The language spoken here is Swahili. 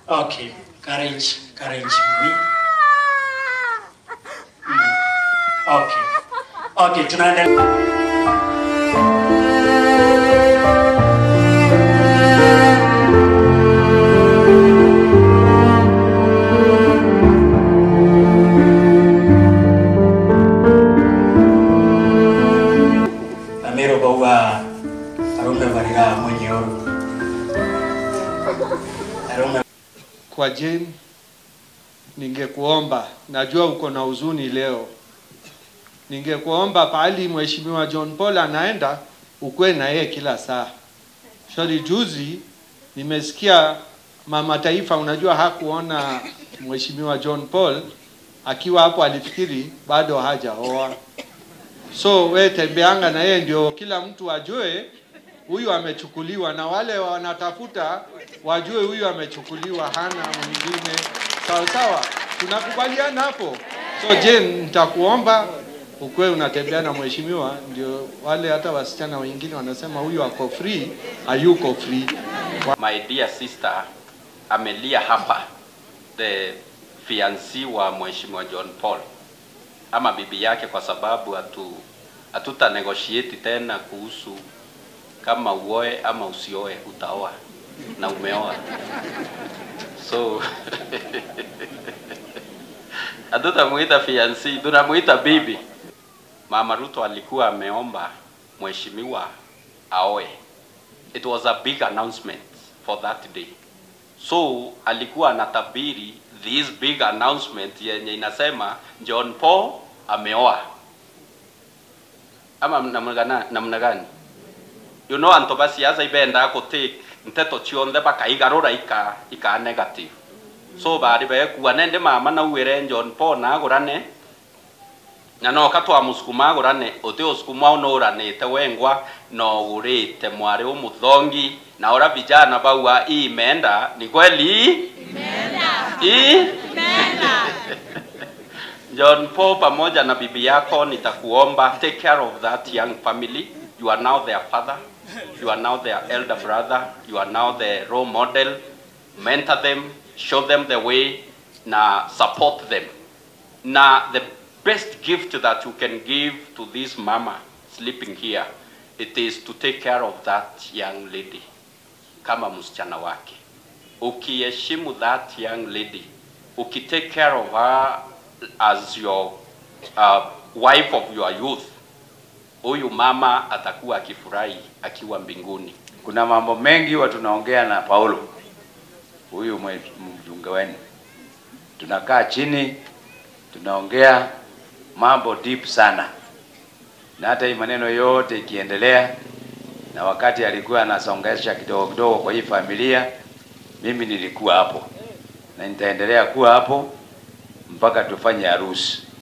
Okay, courage, courage me. Mm. Okay. Okay, tunaendelea. Amiro bauga arume barira mwenye oru. Arume Kwa Jane, ningekuomba, najua uko na huzuni leo, ningekuomba pahali Mheshimiwa John Paul anaenda ukwe na yeye kila saa. Shori, juzi nimesikia mama taifa, unajua hakuona Mheshimiwa John Paul akiwa hapo, alifikiri bado hajaoa. So we tembeanga na yeye ndio kila mtu ajue huyu amechukuliwa, na wale wanatafuta wajue huyu amechukuliwa, hana mwingine. Sawa sawa, tunakubaliana hapo. So Jane, nitakuomba ukuwe unatembea na mheshimiwa, ndio wale hata wasichana wengine wanasema huyu ako free, hayuko free. My dear sister amelia hapa, the fiancé wa Mheshimiwa John Paul ama bibi yake, kwa sababu hatu hatuta negotiate tena kuhusu kama uoe ama usioe, utaoa na umeoa, so hatutamuita fiancé, tunamuita bibi. Mama Ruto alikuwa ameomba mheshimiwa aoe. It was a big announcement for that day. So alikuwa anatabiri this big announcement yenye inasema John Paul ameoa. Ama namna gani? Namna gani? You know anto basiasa ibenda ko take nteto cionthe bakaigarura ika ika negative. So bari bekuwa nende mama na uwire John Paul na agurane na no katwa musukuma agurane uti usukuma unuranite wengwa no urite mwari umuthongi na ora vijana baua imeenda ni kweli imeenda John Paul pamoja na bibi yako nitakuomba take care of that young family you are now their father you are now their elder brother you are now the role model mentor them show them the way na support them na the best gift that you can give to this mama sleeping here it is to take care of that young lady kama msichana wake ukiheshimu that young lady ukitake care of her as your uh, wife of your youth huyu mama atakuwa akifurahi akiwa mbinguni Kuna mambo mengi huwa tunaongea na Paulo, huyu mwe- mjunge wenu, tunakaa chini tunaongea mambo deep sana, na hata hii maneno yote ikiendelea, na wakati alikuwa anasongesha kidogo kidogo kwa hii familia, mimi nilikuwa hapo na nitaendelea kuwa hapo mpaka tufanye harusi.